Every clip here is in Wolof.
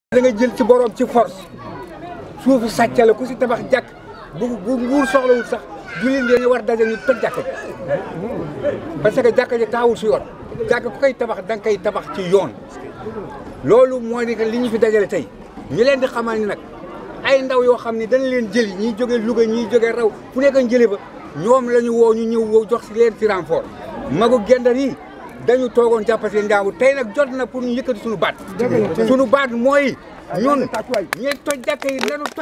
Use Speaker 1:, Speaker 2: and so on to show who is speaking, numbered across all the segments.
Speaker 1: da nga jël ci borom ci force suufu sàcc la ku si tabax jàkk bu bu nguur soxlawul sax jullit leen war daje ñu toj jàkk ji parce que jàkk ji taawul si yoon jàkk ku koy tabax da nga koy tabax ci yoon loolu mooy ni que li ñu fi dajale tey ñu leen di xamal ni nag ay ndaw yoo xam ne dañ leen jëli ñiy jóge Louga ñiy jóge raw fu nekk jëli ba ñoom la ñu woo ñu ñëw woo jox si leen ci renfort magu gendar yi dañu toogoon jàpp seen njaamu tey nag jot na pour ñu yëkkati suñu baat suñu baat mooy ñun ñi toj jàkk yi nanu toj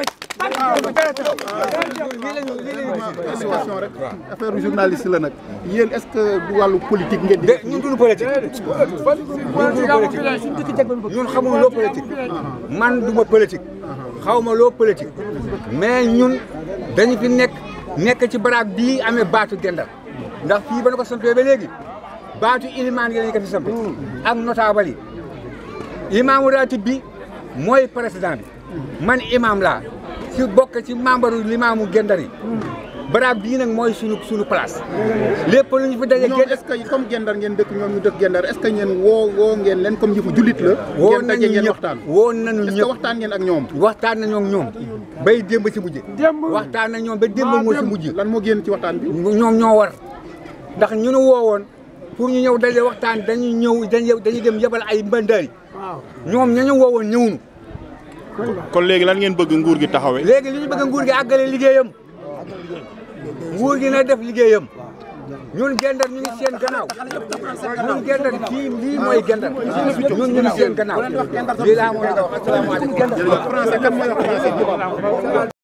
Speaker 1: lii lañu lii lañu
Speaker 2: situation rek affaire journaliste la nag yéen est-ce que du wàllu politique ngeen di
Speaker 1: de ñun duñu politique ñun duñu politique ñun xamul loo politique man du ma politique xaw ma loo politique mais ñun dañu fi nekk nekk ci baraag bii amee baatu gendar ndax fii ba na ko sampee ba léegi baatu ilimaan yi lañu ko fi sampe ak notable yi imaamu ratib bi mooy président bi man imam laa si bokk ci membre limaamu gendar yi baraag bii nag mooy suñu suñu place lépp lu ñu fi daje
Speaker 2: ñoom est-ce que comme gendar ngeen dëkk ñoom ñu dëkk gendar est-ce que ngeen woo woo ngeen leen comme yëfu jullit la
Speaker 1: woo
Speaker 2: ngeen daje
Speaker 1: nañu
Speaker 2: ngeen
Speaker 1: ñëpp
Speaker 2: waxtaan
Speaker 1: woo nañu
Speaker 2: est-ce que
Speaker 1: ñëpp
Speaker 2: waxtaan ngeen ak ñoom
Speaker 1: waxtaan nañoo ak ñoom bay démb ci mujj waxtaan na ñoom ba démb moo ci mujj
Speaker 2: lan moo génn ci waxtaan bi
Speaker 1: ñoom ñoo war ndax ñu nu woowoon pour ñu ñëw daje waxtaan dañuy ñëw dañuy dañuy dem yebal ay mbëndaari ñoom ña ñu woowoon ñëwunu
Speaker 3: kon léegi lan ngeen bëgg nguur gi taxawee.
Speaker 1: léegi li ñu bëgg nguur gi àggale liggéeyam nguur gi na def liggéeyam ñun gendar ñu ngi seen gannaaw ñun gendar kii lii mooy gendar ñun ñu ngi seen gannaaw lii laa moo la ko wax asalaamaaleykum
Speaker 2: français kan mooy wax français